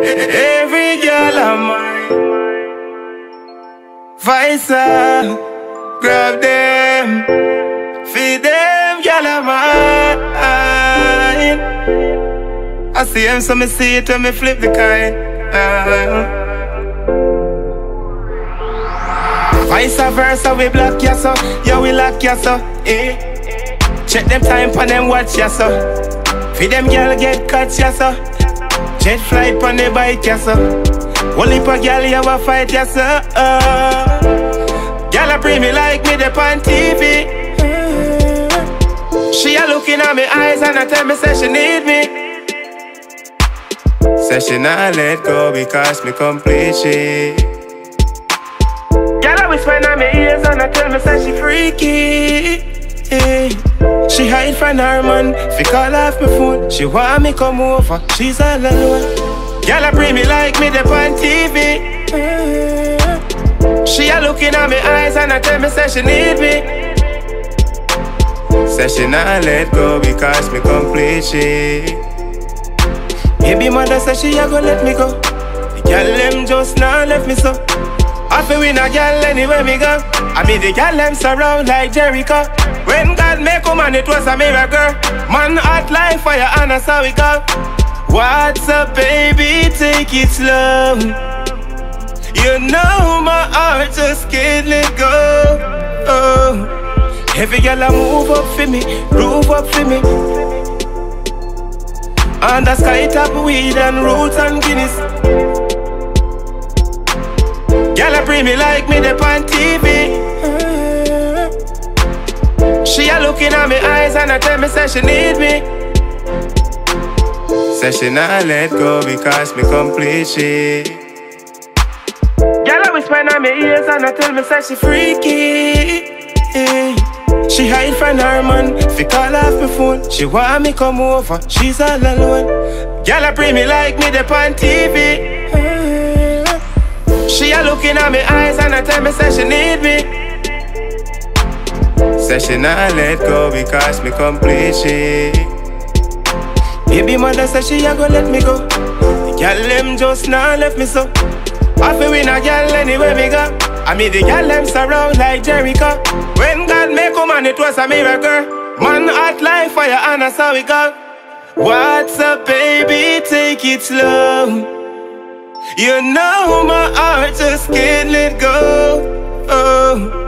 Every girl of mine. Visa, grab them, feed them, girl of mine. I see him, so me see it when me flip the coin. Uh. Vice versa, we block ya so, yeah we lock ya so, eh. Check them time pon them watch ya so. Feed them girl get cut ya so. Jet flight pon the bike ya so. Only pa girl you a fight ya so. Uh. Girl a bring me like me the on TV. She a looking at me eyes and a tell me say she need me. Say she not let go because me complete she. Girl a whisper in my ears and a tell me say she freaky. Eh. She hide from her man, fi call off my phone. She want me come over, she's all alone. Girl a bring me like me the on TV. Eh. She a looking at me eyes and a tell me say she need me. Say she not let go because me complete she. Baby mother say she a go let me go. The girl them just now left me so. I feel win a girl anywhere me go. I mean the girl them surround like Jericho. When God make a man, it was a miracle. Man hot like fire and that's how we go. What's up, baby? Take it slow. You know my heart just can't let go. Oh. Every girl I move up for me, groove up for me. On the sky top weed and roots and Guinness. Girl I bring me like me the on TV. She a looking at me eyes and I tell me say she need me. Say she not let go because me complete she. Girl, I whisper in my ears and I tell me say she freaky. Eh. She hide from her man, fi call off my phone. She want me come over, she's all alone. Girl, I bring me like me the on TV. Eh. She a looking at me eyes and I tell me say she need me. Say she not let go because me complete she. Baby mother say she a go let me go. The girl them just now left me so. I feel win a girl anywhere me go. I mean the girl them surround like Jericho. When God make a man, it was a miracle. Man hot like fire and that's how we go. What's up, baby? Take it slow. You know my heart just can't let go. Oh.